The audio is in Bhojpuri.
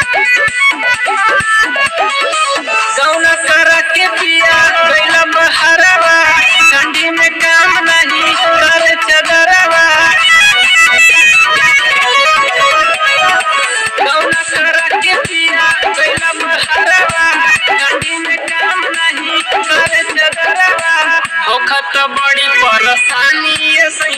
गौना करा के पिया गैला बहरवा ठंडी में काम नहीं कर चदरवा गौना करा के पिया गैला बहरवा ठंडी में काम नहीं कर चदरवा होखत बड़ी परेशानी ये